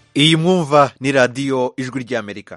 iyi mwumva ni radiyo ijwi ry'amerika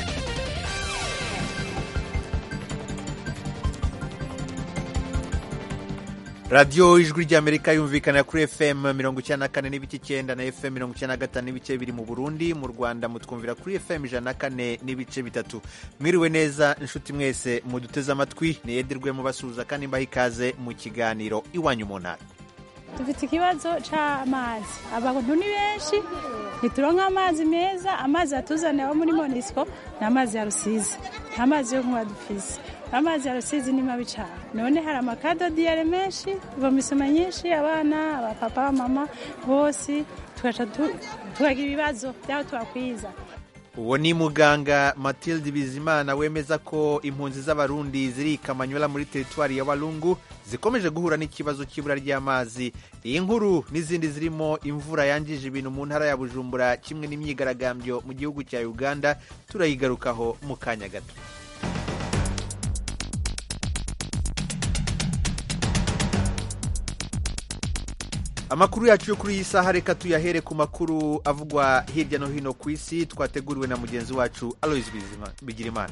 radiyo ijwi ry'amerika yumvikana kuri fm mirongo icyenda na kane n'ibice icyenda na fm mirongo icyenda na gatanu n'ibice biri mu burundi mu rwanda mutwumvira kuri fm ijana na kane n'ibice bitatu mwiriwe neza inshuti mwese muduteze amatwi niyedirwe mubasuhuza kandi mbaha ikaze mu kiganiro iwanyu mu ntara dufite ikibazo cy'amazi abantu ni benshi ntituronka amazi meza amazi yatuzaniye abo muri monisco ni amazi ya rusizi nta mazi yo kunywa dufise amazi ya rusizi ni mabi cyane none hari amakadodiyare menshi ivomisoma nyinshi abana abapapa mama bose tugaca tukagira ibibazo by'aho twakwiza uwo ni muganga matilde bizimana wemeza ko impunzi z'abarundi ziri i kamanyola muri teritwari ya walungu zikomeje guhura n'ikibazo cy'ibura ry'amazi iyi nkuru n'izindi zirimo imvura yangije ibintu mu ntara ya bujumbura kimwe n'imyigaragambyo mu gihugu cya uganda turayigarukaho mu kanya gato amakuru yacu yo kuri iyi saha reka tuyahere ku makuru avugwa hirya no hino ku isi twateguriwe na mugenzi wacu aloise bigirimana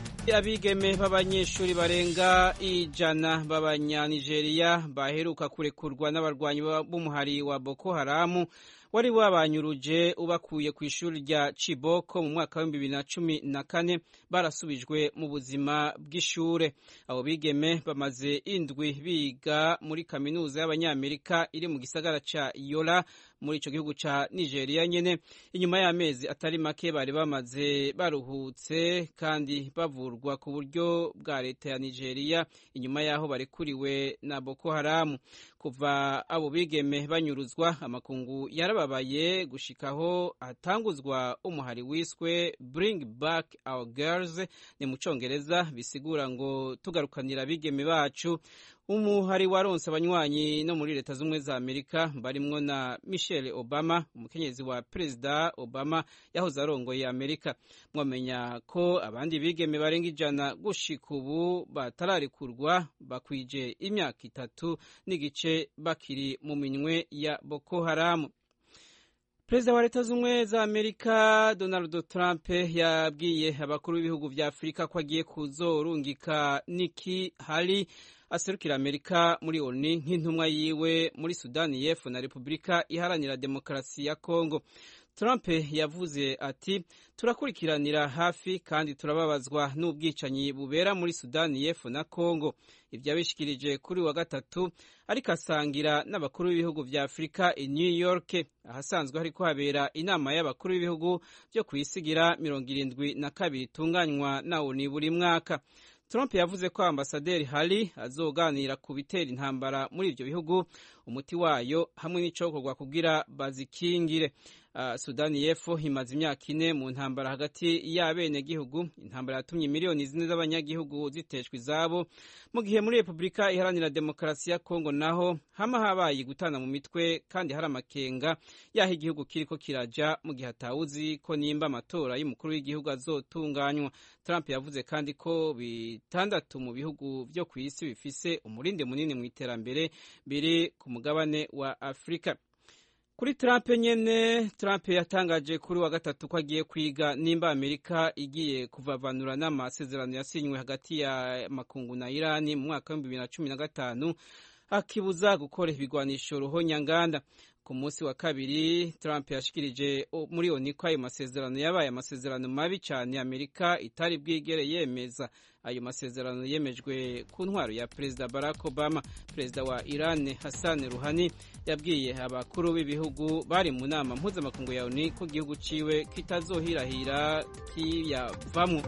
abigeme b'abanyeshuri barenga ijana b'abanyanigeriya baheruka kurekurwa n'abarwanyi b'umuhari wa boko haramu wari wabanyuruje ubakuye ku ishuri rya Chiboko mu mwaka w'ibihumbi bibiri na cumi na kane barasubijwe mu buzima bw'ishure abo bigeme bamaze indwi biga muri kaminuza y'abanyamerika iri mu gisagara ca Yola muri ico gihugu ca Nigeria nyene inyuma y'amezi atari make bari bamaze baruhutse kandi bavurwa ku buryo bwa leta ya Nigeria inyuma y'aho barekuriwe na Boko Haramu kuva abo bigeme banyuruzwa amakungu yarababaye gushikaho hatanguzwa umuhari wiswe Bring Back Our Girls ni mu congereza bisigura ngo tugarukanira abigeme bacu umuhari waronse abanywanyi no muri leta z'ubumwe za amerika barimwo na michelle obama umukenyezi wa perezida obama yahoze arongoye amerika mwamenya ko abandi bigeme barenga ijana gushika ubu batararekurwa bakwije imyaka itatu n'igice bakiri mu minwe ya boko haramu perezida wa leta z'ubumwe za amerika donald trump yabwiye abakuru b'ibihugu vya afurika ko agiye kuzorungika niki hali aserukira amerika muri oni nk'intumwa yiwe muri sudani y'epfo na repubulika iharanira demokarasi ya kongo trump yavuze ati turakurikiranira hafi kandi turababazwa n'ubwicanyi bubera muri sudani y'epfo na kongo ibyo yabishikirije kuri wa gatatu ariko asangira n'abakuru b'ibihugu vya afurika i new york ahasanzwe hariko habera inama y'abakuru b'ibihugu byo kwisigira mirongo irindwi na kabiri itunganywa na oni buri mwaka Trump yavuze ko ambasaderi Hari azoganira ku bitera intambara muri ivyo bihugu umuti wayo hamwe n'icokorwa kugira bazikingire. Uh, Sudani y'Epfo imaze imyaka ine mu ntambara hagati y'abenegihugu. Intambara yatumye miliyoni zine z'abanyagihugu ziteshwa izabo, mu gihe muri Repubulika iharanira demokarasi ya Kongo naho hama habaye gutana mu mitwe kandi hari amakenga yaho igihugu kiriko kiraja mu gihe atawuzi ko nimba amatora y'umukuru w'igihugu azotunganywa. Trump yavuze kandi ko bitandatu mu bihugu vyo ku isi bifise umurindi munini mu iterambere biri ku mugabane wa Afrika. Kuri Trump nyene, Trump yatangaje kuri wa gatatu ko agiye kwiga nimba Amerika igiye kuvavanura n'amasezerano yasinywe hagati ya makungu na Irani mu mwaka w'ibihumbi bibiri na cumi na gatanu akibuza gukora ibigwanisho ruhonyanganda. Ku munsi wa kabiri Trump yashikirije muri oni ko ayo masezerano yabaye amasezerano mabi cyane Amerika itari bwigere yemeza. Ayo masezerano yemejwe ku ntwaro ya Perezida Barack Obama. Perezida wa Iran Hassan Rouhani yabwiye abakuru b'ibihugu bari mu nama mpuzamakungu ya ONU ko igihugu ciwe kitazohirahira kiyavamwo.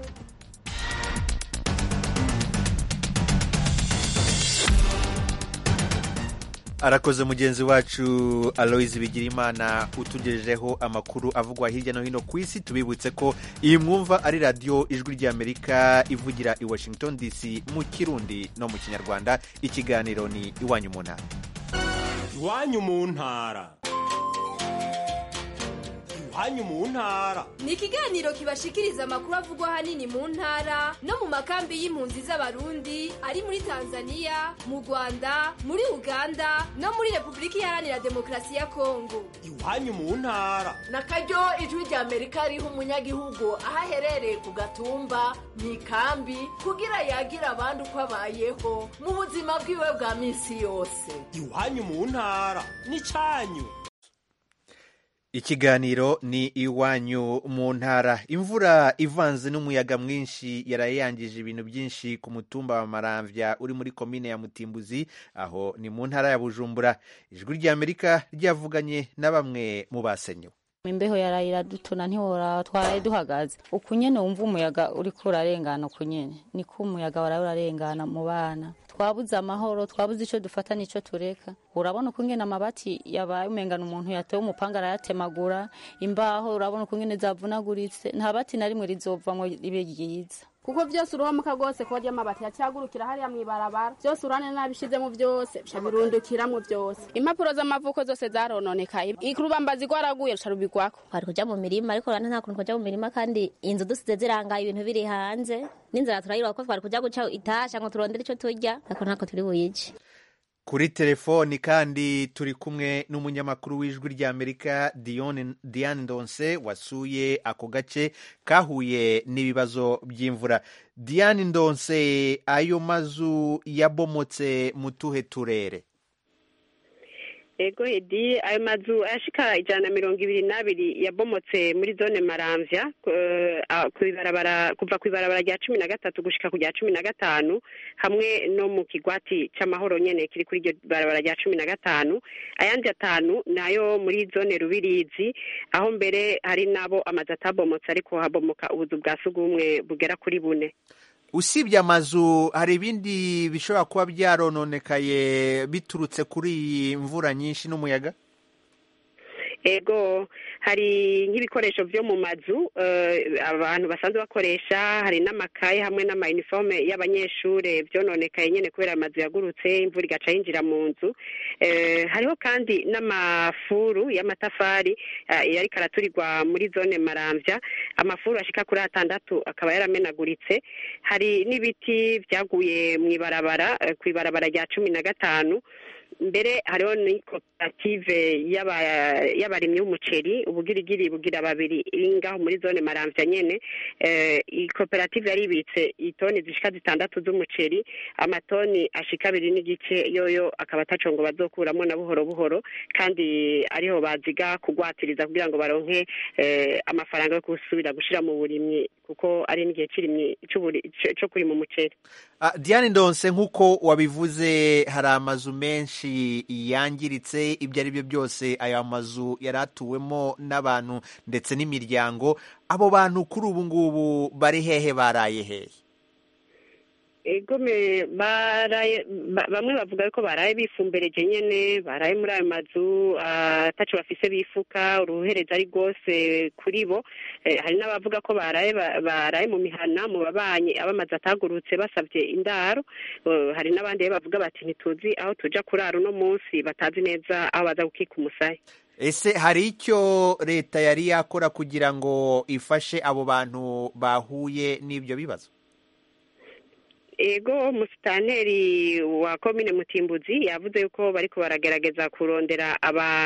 arakoze mugenzi wacu aloise bigirimana utugejejeho amakuru avugwa hirya no hino ku isi tubibutse ko iyi mwumva ari radiyo ijwi ry'amerika ivugira i washington dc mu kirundi no mu kinyarwanda ikiganiro ni iwanyu mu ntara iwanyu mu ntara iwanyu mu ntara ni ikiganiro kibashikiriza amakuru avugwa ahanini mu ntara no mu makambi y'impunzi z'abarundi ari muri tanzania mu rwanda muri uganda no muri repubulika iharanira demokarasi ya kongo iwanyu mu ntara na karyo ijwi rya amerika riha umunyagihugu aho aherereye ku gatumba mu ikambi kugira yagira abandi uko abayeho mu buzima bwiwe bwa minsi yose iwanyu mu ntara n'icyanyu ikiganiro ni iwanyu mu ntara imvura ivanze n'umuyaga mwinshi yaraye yangije ibintu byinshi ku mutumba wa maramvya uri muri komine ya mutimbuzi aho ni mu ntara ya bujumbura ijwi ry'amerika ryavuganye na bamwe mu basenyewe imbeho yaraye iradutuna ntiwora twaraye duhagaze uku nyene wumva umuyaga uriko urarengana uku nyene niko umuyaga waraye urarengana mu bana twabuze amahoro twabuze ico dufata n'ico tureka urabona uko ngene amabati yabaye umengana umuntu yatewe umupanga arayatemagura imbaho urabona uko ngene zavunaguritse nta bati na rimwe rizovamwo ribe ryiza kuko byose uromuka rwose ko ry'amabati yacyagurukira hariya mu ibarabara byose urane nabishizemo byose bica birundukiramo byose impapuro z'amavuko zose zarononekaye ikurubambazi rwaraguye ruca rubigwako twari kuja mu mirima ariko urane nta kuntu twaja mu mirima kandi inzu dusize zirangaye ibintu biri hanze n'inzara turayiroha ko twari kuja guca itasha ngo turondere ico turya ariko ntako turi buyije kuri telefoni kandi turi kumwe n'umunyamakuru w'ijwi ry'amerika diane ndonse wasuye ako gace kahuye n'ibibazo by'imvura diane ndonse ayo mazu yabomotse mu tuhe turere ego edi ayo mazu ashika ijana na mirongo ibiri n'abiri yabomotse muri zone maramvya kuva ku ibarabara rya cumi na gatatu gushika ku rya cumi na gatanu hamwe no mu kigwati c'amahoro nyene kiri kuri iryo barabara rya cumi na gatanu ayandi atanu nayo muri zone rubirizi aho mbere hari n'abo amazu atabomotse ariko habomoka ubuzu bwa sugumwe bugera kuri bune usibye amazu hari ibindi bishobora kuba byarononekaye biturutse kuri iyi mvura nyinshi n'umuyaga ego hari nk'ibikoresho byo mu mazu abantu basanzwe bakoresha hari n'amakaye hamwe n'amayinifome y'abanyeshuri byononekaye nyine kubera amazu yagurutse imvura igaca yinjira mu nzu hariho kandi n'amafuru y'amatafari yari karaturirwa muri zone marambya amafuru ashika kuri atandatu akaba yaramenaguritse hari n'ibiti byaguye mu ibarabara ku ibarabara rya cumi na gatanu mbere hariho ni koperative y'abarimyi b'umuceri ubugirigiri bugira babiri iri ngaho muri zone maramvya nyene iyi koperative yaribitse itoni zishika zitandatu z'umuceri amatoni ashika abiri n'igice yoyo akaba ataco ngo bazokuramo na buhoro buhoro kandi ariho baziga kugwatiriza kugira ngo baronke amafaranga yo gusubira gushira mu burimyi kuko ari n'igihe cy'irimyi co kurima umuceri diane ndonse nk'uko wabivuze hari amazu menshi yangiritse ibyo ari byo byose aya mazu yari atuwemo n'abantu ndetse n'imiryango abo bantu kuri ubu ngubu bari hehe baraye hehe egome baraye bamwe bavuga ko baraye bifumbereje nyene baraye muri ayo mazu ataco bafise bifuka uruhereza ari rwose kuri bo hari n'abavuga ko baraye baraye mu mihana mu babanyi abamaze atagurutse basavye indaro hari n'abandi bavuga bati ntituzi aho tuja kurara uno munsi batazi neza aho baza gukika umusaya ese hari icyo leta yari yakora kugira ngo ifashe abo bantu bahuye n'ibyo bibazo ego musitanteri wa komine mutimbuzi yavuze yuko bariko baragerageza kurondera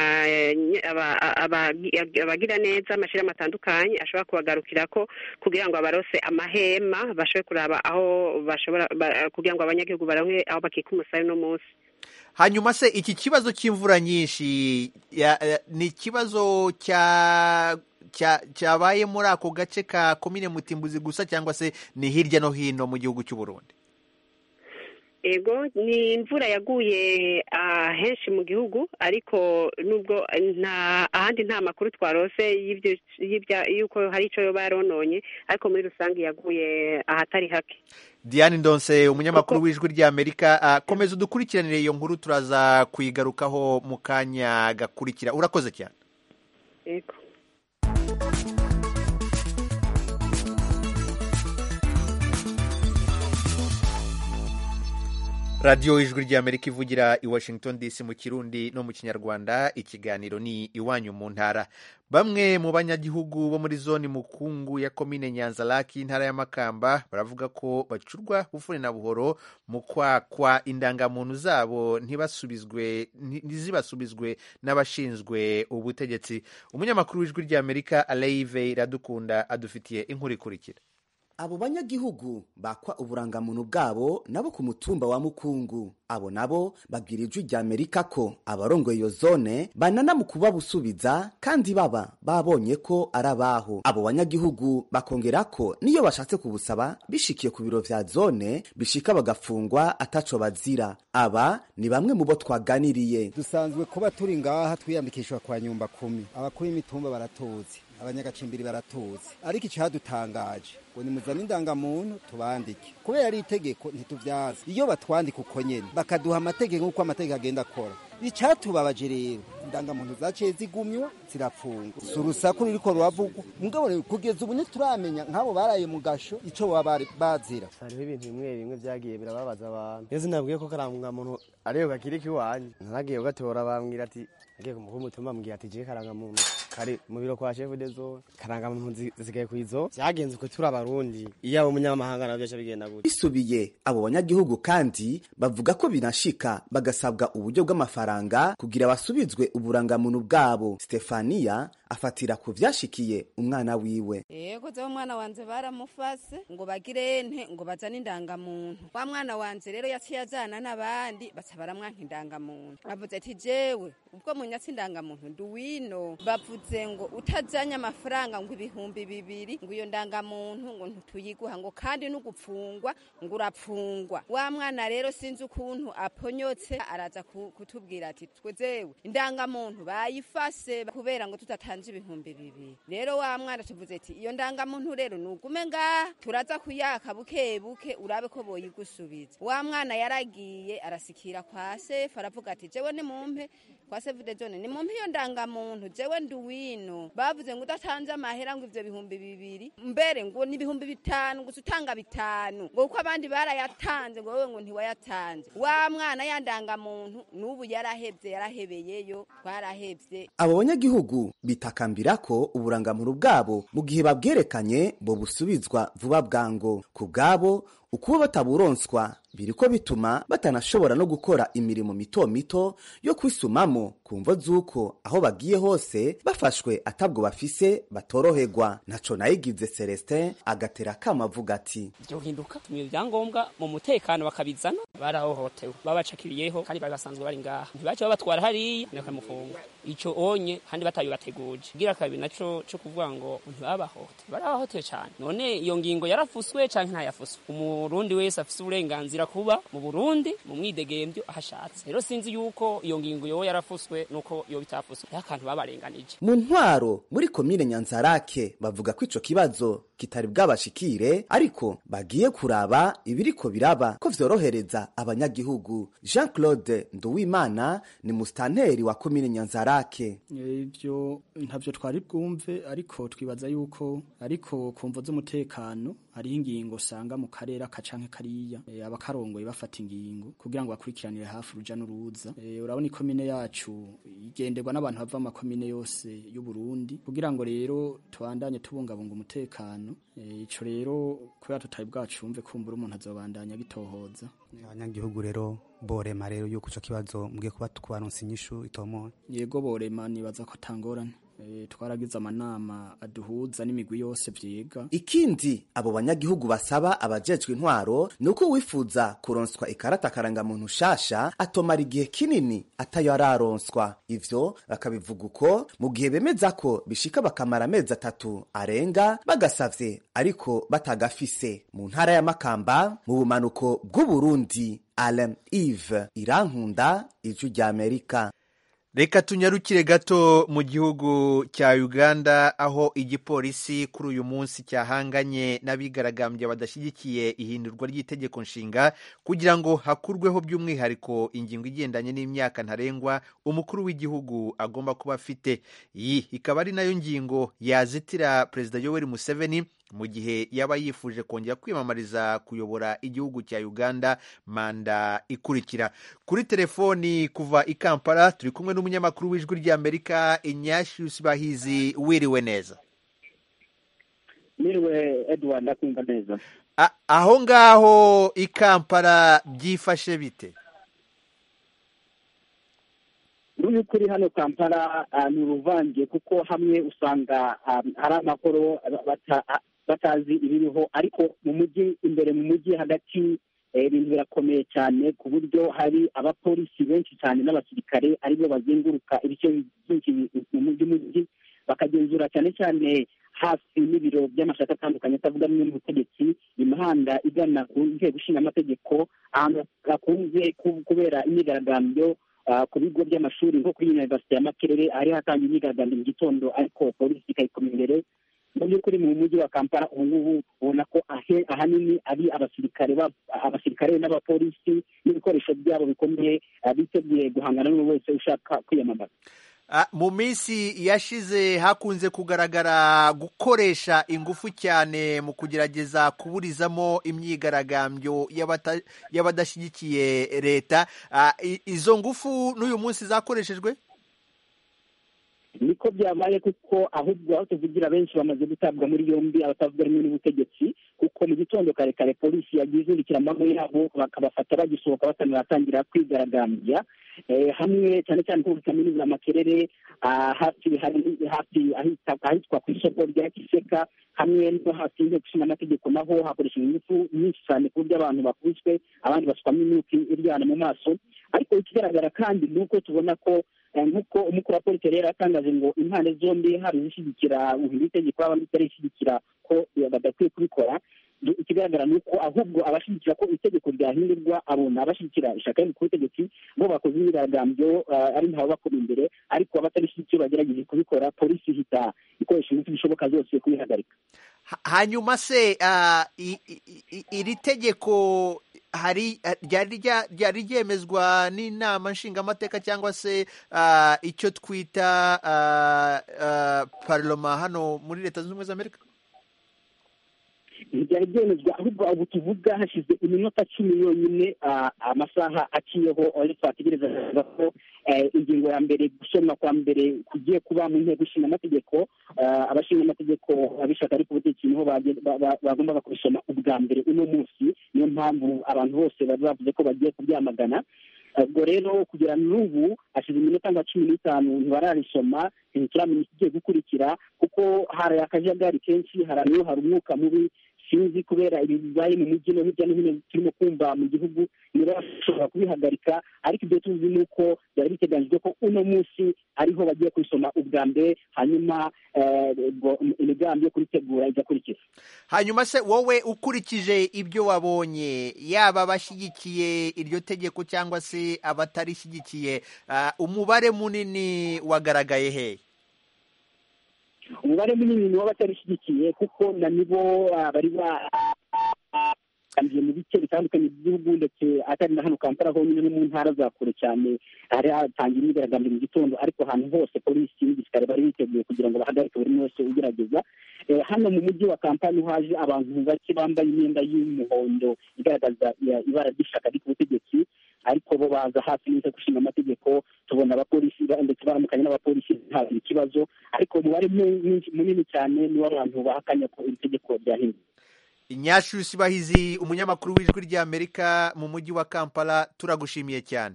abagira neza amashirahamwe atandukanye ashobora kubagarukirako kugira ngo abarose amahema bashobore kuraba aho bashobora kugira ngo abanyagihugu baronke aho bakika umusaya uno munsi hanyuma se iki kibazo cy'imvura nyinshi ni ikibazo cya cyabaye muri ako gace ka komine mutimbuzi gusa cyangwa se ni hirya no hino mu gihugu cy'u Burundi ego ni imvura yaguye henshi mu gihugu ariko nubwo nta ahandi nta makuru twarose y'uko hari icyo yoba yarononye ariko muri rusange yaguye ahatari hake diane ndonse umunyamakuru w'ijwi ry'amerika komeza udukurikiranire iyo nkuru turaza kuyigarukaho mu kanya gakurikira urakoze cyane yego radiyo ijwi ry'amerika ivugira i washington dc mu kirundi no mu kinyarwanda ikiganiro ni iwanyu mu ntara bamwe mu banyagihugu bo muri zone mukungu ya komine nyanzaraki intara y'amakamba baravuga ko bacurwa bufune na buhoro mu kwakwa indangamuntu zabo ntibasubizwe ntizibasubizwe n'abashinzwe ubutegetsi umunyamakuru w'ijwi ry'amerika aleive iradukunda adufitiye inkuru ikurikira abo banyagihugu bakwa uburangamuntu bwabo nabo ku mutumba wa mukungu abo nabo babwira ijwi rya amerika ko abarongoye iyo zone banana mu kubabusubiza kandi baba babonye ko ari abaho abo banyagihugu bakongera ko niyo bashatse kubusaba bishikiye ku biro vya zone bishika bagafungwa ataco bazira aba ni bamwe mu bo twaganiriye dusanzwe kuba turi ngaha twiyandikishwa kwa nyumba kumi abakuru b'imitumba baratuzi abanyagacimbiri baratuzi ariko icyadutangaje ngo nimuzane indangamuntu tubandike kubera ari itegeko ntituvyaza iyo batwandika uko nyene bakaduha amategeko nk'uko amategeko agenda akora icatubabaje rero indangamuntu zaciye zigumywa zirapfungwa si urusaku ruriko ruravugwa mugabo kugeza ubu ntituramenya nk'abo baraye mu gasho ico baba bazira hariho ibintu bimwe bimwe vyagiye birababaza abantu iyo sinabwiye ko karangamuntu ariyo gakirika iwanje naragiye ugatora bambwira ati agiye ku mukuru w'umutumba ambwira ati je karangamuntu kari mu biro kwa chef de zone karangamuntu zisigaye kwizo vyagenze uko turi abarundi iyo abo munyamahanga navyo aca bigenda gute bisubiye abo banyagihugu kandi bavuga ko binashika bagasabwa uburyo bw'amafaranga kugira basubizwe uburangamuntu bwabo stefania afatira ku vyashikiye umwana wiwe yego zewe umwana wanje baramufase ngo bagire nte ngo bazane indangamuntu wa mwana wanje rero yaciye ajana n'abandi baca baramwanka indangamuntu bavuze ati jewe ubwo munyatsi indangamuntu nduwino bavuze ngo utajanye amafaranga ngo ibihumbi bibiri ngo iyo ndangamuntu ngo ntituyiguha ngo kandi n'ugupfungwa ngo urapfungwa wa mwana rero sinzi ukuntu aponyotse araza kutubwira ati twe zewe indangamuntu bayifase kubera ngo tutatanje ibihumbi bibiri rero wa mwana tuvuze ati iyo ndangamuntu rero nugume ngaha turaza kuyaka buke buke urabe ko boyigusubiza wa mwana yaragiye arasikira kwa sefu aravuga ati jewe ni mumpe kwa sefu de jone ni mumpe iyo ndangamuntu jewe nduwino bavuze ngo udatanze amahera ngo ivyo bihumbi bibiri mbere ngo ni ibihumbi bitanu gusa utanga bitanu ngo kuko abandi barayatanze ngo wewe ngo ntiwayatanze wa mwana ya ndangamuntu n'ubu yarahevye yarahebeyeyo twarahevye abo banyagihugu bitakambira ko uburangamuntu bwabo mu gihe babwerekanye bo busubizwa vuba bwango ku bwabo ukuba bataburonswa biriko bituma batanashobora no gukora imirimo mito mito yo kwisumamo ku mvo z'uko aho bagiye hose bafashwe atabwo bafise batoroherwa ntaco nayigize celestin agatera kama avuga ati vyohinduka tumira ibyangombwa mu mutekano bakabizana barahohotewe babacakiriyeho kandi bari basanzwe bari ngaha ntibace babatwara hariya bakamufunga ico onye kandi batabibateguje gira kabiri naco co kuvuga ngo ntibabahote barabahotewe cane none iyo ngingo yarafuswe canke ntayafuswe umurundi wese afise uburenganzira kuba mu burundi mu mwidegemvyo ahashatse rero sinzi yuko iyo ngingo yoba yarafuswe nuko yo bitafuswe rero akantu babarenganije mu ntwaro muri komine nyanzarake bavuga ko ico kibazo kitari bwabashikire ariko bagiye kuraba ibiriko biraba ko vyorohereza abanyagihugu jean claude nduwimana ni musitanteri wa komine nyanzarake ivyo ntavyo twari bwumve ariko twibaza yuko ariko ku mvo z'umutekano hariho ingingo usanga mu karere aka canke kariya e, abakarongoye bafata ingingo kugira ngo bakurikiranire hafi uruja n'uruza e, urabona ikomine yacu igenderwa n'abantu bava amakomine yose y'u Burundi kugira ngo rero tubandanye tubungabunga umutekano e, ico rero kubera tutari bwacumve kumbura umuntu azobandanya gitohoza abanyagihugu rero borema rero yuko ico kibazo mugiye kuba kubaronsa inyishu itomoye yego borema nibaza ko atangorane twaragize amanama aduhuza n'imigwi yose vyiga ikindi abo banyagihugu basaba abajejwe intwaro ni uko wifuza kuronswa ikarata karangamuntu shasha atomara igihe kinini atayo araronswa ivyo bakabivuga uko mu gihe bemeza ko bishika bakamara amezi atatu arenga bagasavye ariko batagafise mu ntara ya makamba mu bumanuko bw'uburundi alain ive irankunda ijwi rya amerika reka tunyarukire gato mu gihugu cya uganda aho igipolisi kuri uyu munsi cyahanganye n'abigaragambya badashyigikiye ihindurwa ry'itegeko nshinga kugira ngo hakurweho by'umwihariko ingingo igendanye n'imyaka ntarengwa umukuru w'igihugu agomba kuba afite iyi ikaba ari nayo ngingo yazitira perezida yoweri museveni mu gihe yaba yifuje kongera kwiyamamariza kuyobora igihugu cya uganda manda ikurikira kuri telefoni kuva i kampala turi kumwe n'umunyamakuru w'ijwi ry'amerika inyashyusi bahizi wiriwe neza Niriwe Edward ndakumva neza. A- aho ngaho i kampala byifashe bite Mu by'ukuri hano Kampala ah, ni uruvange kuko hamwe usanga ah, hari amahoro bata- ah, batazi ibiriho ariko mu mujyi imbere mu mujyi hagati eh, ibintu birakomeye cyane ku buryo hari abapolisi benshi cyane n'abasirikare aribo bazenguruka ibice byinshi mu mujyi mujyi bakagenzura cyane cyane hafi n'ibiro by'amashyaka atandukanye atavuga rumwe n'ubutegetsi imihanda igana ku nteko ishinga amategeko ahantu hakunze ku- kubera imyigaragambyo ah, ku bigo by'amashuri nko kuri university ya makerere hari hatangiye imyigaragambyo mu gitondo ariko polisi ikayikoma imbere mu by'ukuri mu mujyi wa kampala ubu ngubu ubona ko ahe- ahanini ari abasirikare ba- abasirikare n'abapolisi n'ibikoresho byabo bikomeye ah, biteguye guhangana n'uwo wese ushaka kwiyamamaza Ah, mu minsi yashize hakunze kugaragara gukoresha ingufu cyane mu kugerageza kuburizamo imyigaragambyo y'abata- y'abadashyigikiye leta Ah, i- izo ngufu n'uyu munsi zakoreshejwe niko byabaye kuko ahubwo aho tuvugira benshi bamaze gutabwa muri yombi abatavuga rumwe n'ubutegetsi kuko mu gitondo kare kare polisi yagiye izindukira amanywa yabo bakabafata bagisohoka batanatangira kwigaragambya Eh, hamwe cyane cyane nko muri kaminuza ya makerere ah, hafi hari hafi ahita- ahitwa ku isoko rya kiseka hamwe no hafi y'inteko ishinga amategeko naho hakoreshejwe ingufu nyinshi cyane ku buryo abantu bakubiswe abandi basukamo imyuka iryana mu maso ariko ikigaragara kandi ni uko tubona ko eh, nk'uko umukuru wa polisi rero yatangaje ngo impande zombi haba izishyigikira guhindura itegeko haba n'itarishyigikira ko eh, badakwiye kubikora Du- ikigaragara ni uko ahubwo abashyigikira ko itegeko ryahindurwa abona abashyigikira ishyaka riri ku butegetsi bo bakoze imyigaragambyo ah, ari ntawe bakoma imbere ariko abatarishyigikiye bagerageje kubikora polisi ihita ikoresha ingufu zishoboka zose kubihagarika Ha- hanyuma se ah, i- i- i- iri tegeko hari ah, ryari rya- ryari ryemezwa n'inama nshingamateka cyangwa se ah, icyo twita ah, ah, parloma hano muri leta zunze ubumwe za amerika ntibyari byemezwa ahubwo ubu tuvuga hashize iminota cumi yonyine ah, amasaha aciyeho ariko ategereza kuvuga ko eh, ingingo ya mbere gusomwa kwa mbere kugiye kuba mu nteko ishinga amategeko ah, abashinga amategeko abishaka ariko ubutegetsi niho bage- ba- ba- bagombaga kubisoma ubwa mbere uno munsi niyo mpamvu abantu bose bari bavuze ko bagiye kubyamagana ubwo rero kugera n'ubu hashize iminota nka cumi n'itanu ntibararisoma ntituramenya ikigiye gukurikira kuko hari akajagari kenshi hari hari umwuka mubi sinzi kubera ibi bibaye mu mujyi no hirya no hino turimo kumva mu gihugu niba bashobora kubihagarika ariko ibyo tuzi ni uko byari biteganyijwe ko uno munsi ariho bagiye kubisoma ubwa mbere hanyuma eh, ubwo imigambi yo kuritegura igakurikira hanyuma se wowe ukurikije ibyo wabonye yaba abashyigikiye iryo tegeko cyangwa se abatarishyigikiye ah, umubare munini wagaragaye hehe umubare munini ni w'abatarishyigikiye kuko na nibo ah, bari bakangiye mu bice bitandukanye by'igihugu ndetse atari na hano kampala honyine no mu ntara za kure cyane hari hatangiye imyigaragambyo mu gitondo ariko ahantu hose polisi n'igisirikare bari biteguye kugira ngo bahagarike buri umwe wese ugerageza Eh, hano mu mujyi wa kampala niho haje abantu bake bambaye imyenda y'umuhondo igaragaza ya- ibara ry'ishyaka riri ku butegetsi ariko bo baza hafi n'inteko ishinga amategeko tubona abapolisi ba- ndetse baramukanye n'abapolisi nta ikibazo ariko umubare mu- mwinshi- munini cyane ni w'abantu bahakanya ko iri tegeko ryahinduwe inyashusi bahizi umunyamakuru w'ijwi ry'amerika mu mujyi wa kampala turagushimiye cyane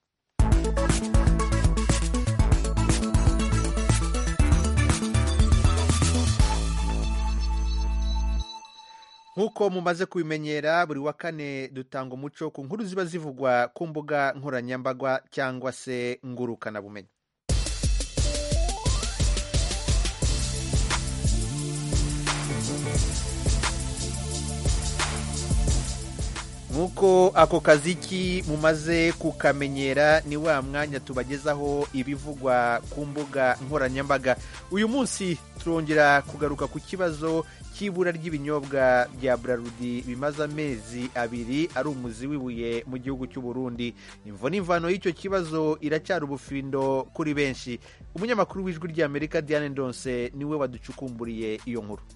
nk'uko mumaze kubimenyera buri wa kane dutanga umuco ku nkuru ziba zivugwa ku mbuga nkoranyambaga cyangwa se ngurukanabumenyi nk'uko ako kaziki mumaze kukamenyera ni wa mwanya tubagezaho ibivugwa ku mbuga nkoranyambaga uyu munsi turongera kugaruka ku kibazo cy'ibura ry'ibinyobwa bya burarudi bimaze amezi abiri ari umuzi w'ibuye mu gihugu cy'u Burundi imvo n'imvano y'icyo kibazo iracyari ubufindo kuri benshi umunyamakuru w'ijwi ry'amerika diane ndonse niwe waducukumburiye iyo nkuru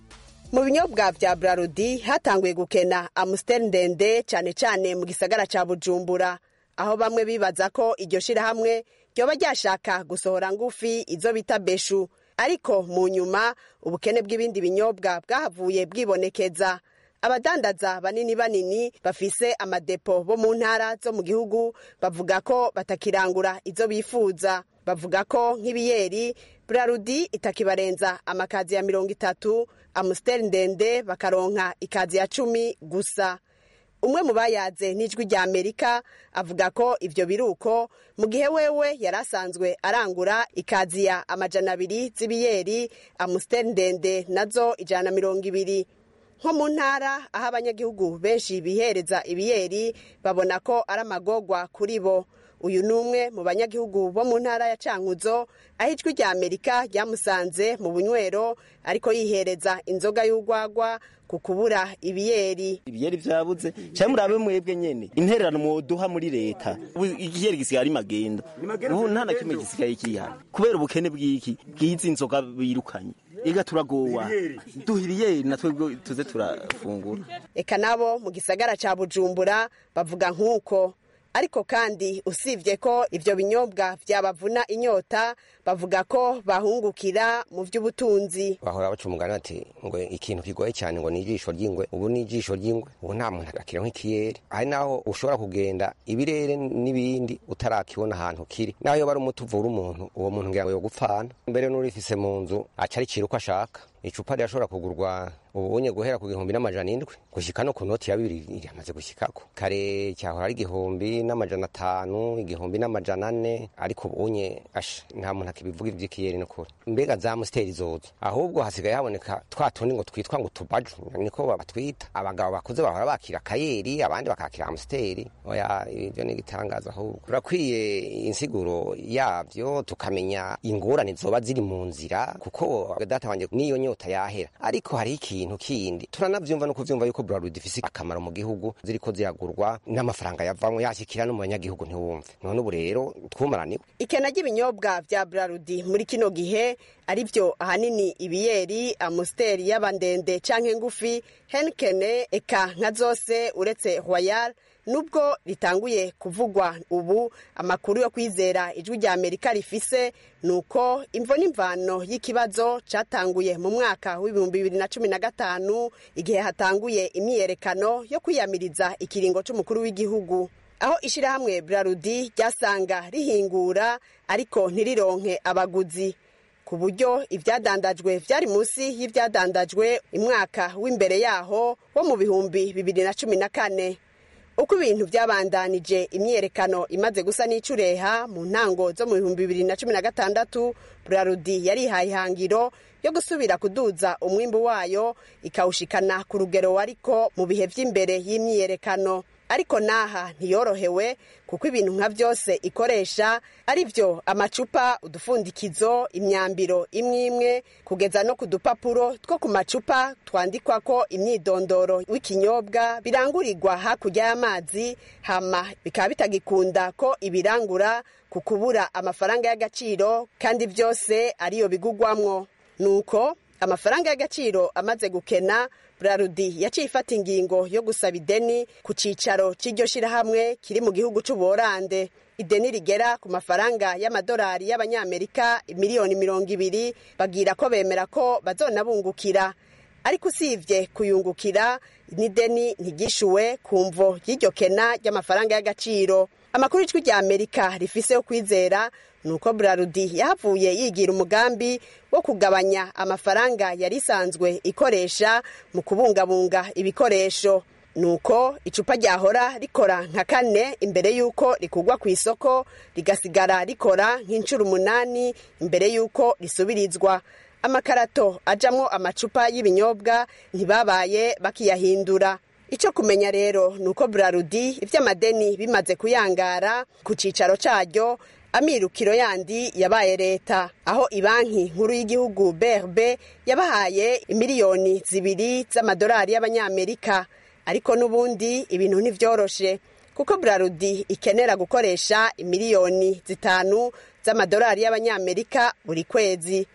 mu binyobwa vya brarudi hatanguye gukena amusiteri ndende cyane cyane mu gisagara ca bujumbura aho bamwe bibaza ko iryo shirahamwe ryoba ryashaka gusohora ngufi izo bita beshu ariko mu nyuma ubukene bw'ibindi binyobwa bwahavuye bwibonekeza abadandaza banini banini bafise amadepo bo mu ntara zo mu gihugu bavuga ko batakirangura izo bifuza bavuga ko nk'ibiyeri brarudi itakibarenza amakazi ya mirongo itatu amusiteri ndende bakaronka ikazi ya cumi gusa umwe mu bayaze n'ijwi rya amerika avuga ko ivyo biruko mu gihe wewe yari asanzwe arangura ikaziya amajana abiri z'ibiyeri amusiteri ndende nazo ijana na mirongo ibiri nko mu ntara aho abanyagihugu benshi bihereza ibiyeri babona ko ari amagorwa kuri bo uyu ni umwe mu banyagihugu bo mu ntara ya cankuzo aho ijwi rya amerika ryamusanze mu bunywero ariko yihereza inzoga y'urwagwa ku kubura ibiyeri ibiyeri vyabuze cyangwa murabe mwebwe nyene intererano mwoduha muri leta ubu igiyeri gisigaye ari magendo ubu nta na kimwe gisigaye kihana kubera ubukene bw'iki bw'izi nzoga birukanye ega turagowa duha ibiyeri natwe tuze turafungura eka nabo mu gisagara ca bujumbura bavuga nk'uko ariko kandi usibye ko ivyo binyobwa vyabavuna inyota bavuga ko bahungukira mu vy'ubutunzi bahora baca umugani bati ngo ikintu kigoye cyane ngo ni ijisho ry'ingwe ubu ni ijisho ry'ingwe ubu nta muntu akira nk'ikiyeri hari naho ushobora kugenda ibirere n'ibindi utarakibona ahantu kiri naho yoba ari umuti uvura umuntu uwo muntu ngira ngo yogupfana mbere n'urifise mu nzu aca aricira uko ashaka icupa rirashobora kugurwa ubunye guhera ku gihumbi n'amajana indwi gushyika no ku noti ya bibiri iramaze gushyikako kare cyahora ari igihumbi n'amajana atanu igihumbi n'amajana ane ariko ubunye asha nta muntu akibivuga iby'ikiyeri n'ukuri mbega za musiteri zozo ahubwo hasigaye haboneka twa tundi ngo twitwa ngo tubaju niko batwita abagabo bakuze bahora bakira akayeri abandi bakakira amusiteri oya ibyo ni igitangaza ahubwo turakwiye insiguro yabyo tukamenya ingorane zoba ziri mu nzira kuko data wanjye niyo nyota yahera ariko hari ikintu kindi turanavyumva no kuvyumva yuko Bralud ifise akamaro mu gihugu ziriko ziragurwa n'amafaranga yavamwe yashikira no mu banyagihugu ntiwumve none ubu rero twumaraniwe ikena ry'ibinyobwa vya brarudi muri kino gihe ari vyo ahanini ibiyeri amusiteri y'abandende canke ngufi henkene eka nka zose uretse royal nubwo ritanguye kuvugwa ubu amakuru yo kwizera ijwi rya amerika rifise ni uko imvo n'imvano y'ikibazo catanguye mu mwaka w'ibihumbi bibiri na cumi na gatanu igihe hatanguye imyiyerekano yo kwiyamiriza ikiringo c'umukuru w'igihugu aho ishirahamwe brarudi ryasanga rihingura ariko ntirironke abaguzi ku buryo ivyadandajwe vyari munsi y'ivyadandajwe imwaka w'imbere yaho wo mu bihumbi bibiri na cumi na kane uko ibintu byabandanije imyiyerekano imaze gusa n'icureha mu ntango zo mu bihumbi bibiri na cumi na gatandatu burarudi yarihaye ihangiro yo gusubira kuduza umwimbu wayo ikawushikana ku rugero wariko mu bihe vy'imbere y'imyiyerekano ariko naha ntiyorohewe kuko ibintu nka byose ikoresha ari byo amacupa udufundikizo imyambiro imwe imwe kugeza no ku dupapuro two ku macupa twandikwako imyidondoro w'ikinyobwa birangurirwa hakurya y'amazi hama bikaba bitagikunda ko ibirangura ku kubura amafaranga y'agaciro kandi byose ariyo bigugwamwo nuko amafaranga y'agaciro amaze gukena burarudi yaciye ifata ingingo yo gusaba ideni ku cyicaro cy'iryo shyirahamwe kiri mu gihugu cy'ubuholande ideni rigera ku mafaranga y'amadolari y'abanyamerika miliyoni mirongo ibiri bagira ko bemera ko bazonabungukira ariko usibye kuyungukira n'ideni ntigishuwe ku mvo y'iryo kena ry'amafaranga y'agaciro amakuru y'ijwi rya amerika rifise yo kwizera ni uko burarudi yahavuye yigira umugambi wo kugabanya amafaranga yari isanzwe ikoresha mu kubungabunga ibikoresho nuko icupa ryahora rikora nka kane imbere y'uko rikugwa ku isoko rigasigara rikora nk'inshuro umunani imbere y'uko risubirizwa amakarato ajamwo amacupa y'ibinyobwa ntibabaye bakiyahindura icyo kumenya rero ni uko burarudi iby'amadeni bimaze kuyangara ku cyicaro cyaryo amirukiro yandi yabaye leta aho ibanki nkuru y'igihugu brb yabahaye miliyoni zibiri z'amadolari y'abanyamerika ariko n'ubundi ibintu ntibyoroshe kuko burarudi ikenera gukoresha miliyoni zitanu z'amadolari y'abanyamerika buri kwezi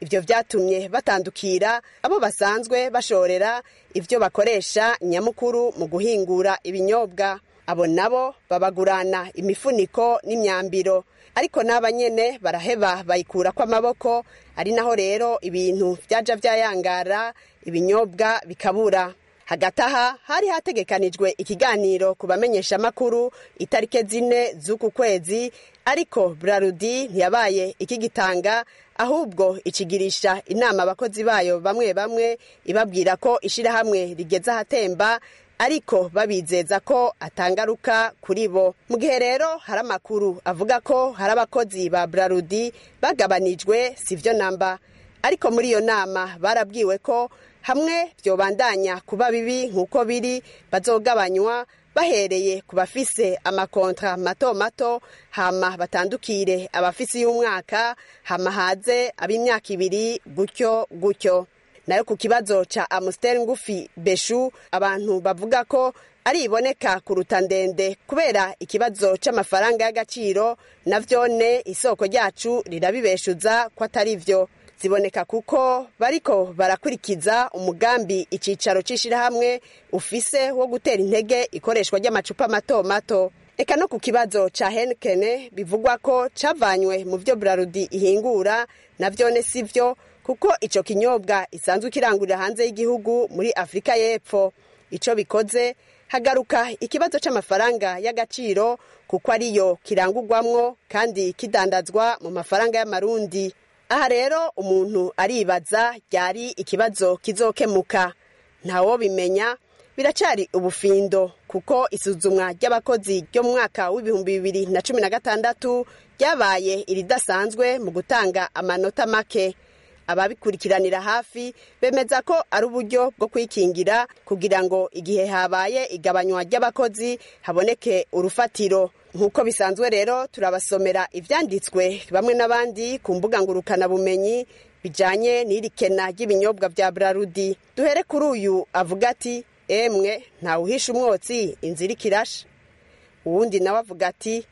ivyo vyatumye batandukira abo basanzwe bashorera ivyo bakoresha nyamukuru mu guhingura ibinyobwa abo nabo babagurana imifuniko n'imyambiro ariko n'aba nyene baraheba bayikurako amaboko ari naho rero ibintu vyaja vyayangara ibinyobwa bikabura hagati aha hari hategekanijwe ikiganiro ku bamenyeshamakuru itarike zine z'uku kwezi ariko brarudi ntiyabaye ikigitanga ahubwo ikigirisha inama abakozi bayo bamwe bamwe ibabwira ko ishirahamwe rigeze ahatemba ariko babizeza ko atangaruka kuri bo mu gihe rero hari amakuru avuga ko hari abakozi ba brarudi bagabanijwe sivyo namba ariko muri iyo nama barabwiwe ko hamwe byobandanya kuba bibi nk'uko biri bazogabanywa bahereye ku bafise amakontra mato mato hama batandukire abafise y'umwaka hama haze ab'imyaka ibiri gutyo gutyo nayo ku kibazo ca amusiteri ngufi beshu abantu bavuga ko ari iboneka kuruta ndende kubera ikibazo c'amafaranga y'agaciro na vyone isoko ryacu rirabibeshuza ko atari vyo ziboneka kuko bariko barakurikiza umugambi icicaro c'ishirahamwe ufise wo gutera intege ikoreshwa ry'amacupa mato mato eka no ku kibazo ca henkene bivugwa ko cavanywe mu vyo brarudi ihingura na vyone si vyo kuko ico kinyobwa isanzwe kirangurira hanze y'igihugu muri afurika y'epfo ico bikoze hagaruka ikibazo c'amafaranga y'agaciro kuko ariyo kirangurwamwo kandi kidandazwa mu mafaranga y'amarundi aha rero umuntu aribaza ryari ikibazo kizokemuka ntawo bimenya biracari ubufindo kuko isuzumwa ry'abakozi ryo mu mwaka w'ibihumbi bibiri na cumi na gatandatu ryabaye iridasanzwe mu gutanga amanota make ababikurikiranira hafi bemeza ko ari uburyo bwo kwikingira kugira ngo igihe habaye igabanywa ry'abakozi haboneke urufatiro nk'uko bisanzwe rero turabasomera ivyanditswe bamwe n'abandi ku mbuga ngurukanabumenyi bijanye n'irikena ry'ibinyobwa vya brarudi duhere kuri uyu avuga ati emwe ntawuhisha umwotsi inzira ikirasha uwundi nawe avuga ati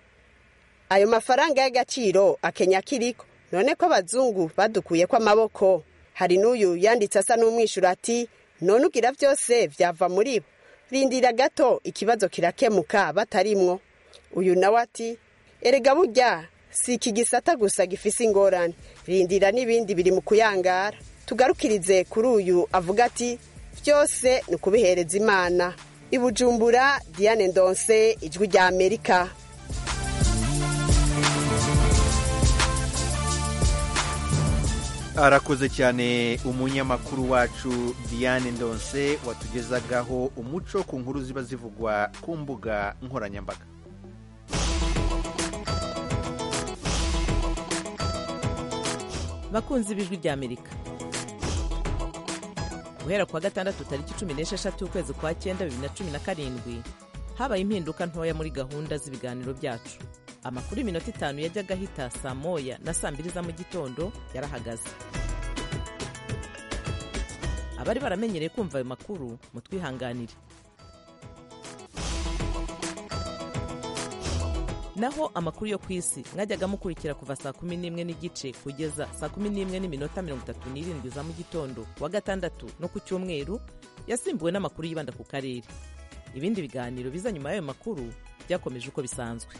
ayo mafaranga y'agaciro akenya kiriko none ko abazungu badukuye ko amaboko hari n'uyu yanditse asa n'umwishyura ati none ugira byose vyava muri bo rindira gato ikibazo kirakemuka batarimwo uyu nawe ati erega burya si iki gisata gusa gifise ingorane rindira n'ibindi biri mu kuyangara tugarukirize kuri uyu avuga ati byose ni ukubihereza imana ibujumbura diane ndonse ijwi rya amerika arakoze cyane umunyamakuru wacu diane ndonse watugezagaho umuco ku nkuru ziba zivugwa ku mbuga nkoranyambaga bakunzi b'ijwi rya amerika guhera kuwa gatandatu tariki cumi n'esheshatu ukwezi kwa cyenda bibiri na cumi na karindwi habaye impinduka ntoya muri gahunda z'ibiganiro byacu amakuru y'iminota itanu yajyaga ahita saa moya na saa mbiri za mu gitondo yarahagaze abari baramenyereye kumva ayo makuru mutwihanganire naho amakuru yo ku isi mwajyaga mukurikira kuva saa kumi n'imwe n'igice kugeza saa kumi n'imwe n'iminota mirongo itatu n'irindwi za mu gitondo kuwa gatandatu no ku cyumweru yasimbuwe n'amakuru yibanda ku karere ibindi biganiro biza nyuma y'ayo makuru byakomeje uko bisanzwe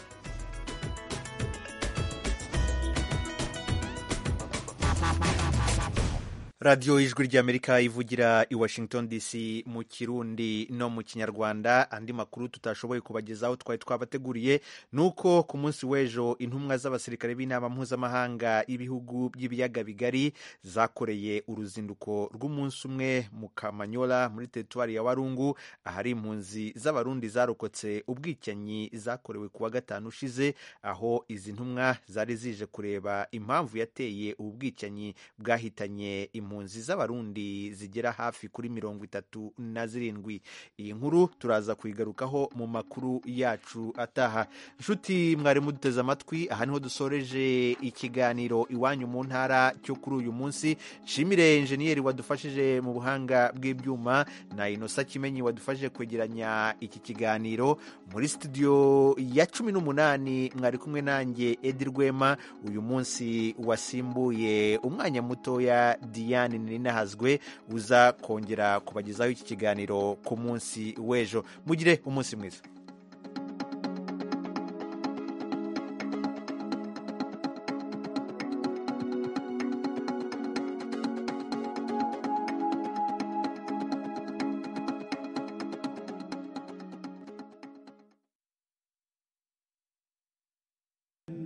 radiyo y'ijwi ry'amerika ivugira i washington dc mu kirundi no mu kinyarwanda andi makuru tutashoboye kubagezaho twari twabateguriye ni uko ku munsi w'ejo intumwa z'abasirikare b'inama mpuzamahanga y'ibihugu by'ibiyaga bigari zakoreye uruzinduko rw'umunsi umwe mu kamanyola muri teritwari ya warungu ahari impunzi z'abarundi zarokotse ubwicanyi zakorewe ku wa gatanu ushize aho izi ntumwa zari zije kureba impamvu yateye ubu bwicanyi bwahitanye impunzi impunzi z'abarundi zigera hafi kuri mirongo itatu na zirindwi iyi nkuru turaza kuyigarukaho mu makuru yacu ataha nshuti mwari muduteze amatwi aha niho dusoreje ikiganiro iwanyu mu ntara cyo kuri uyu munsi nshimire injeniyeri wadufashije mu buhanga bw'ibyuma na inosa kimenyi wadufashije kwegeranya iki kiganiro muri studio ya cumi n'umunani mwari kumwe nanjye edi rwema uyu munsi wasimbuye umwanya mutoya diane ninahazwe uza kongera kubagezaho iki kiganiro ku munsi w'ejo mugire umunsi mwiza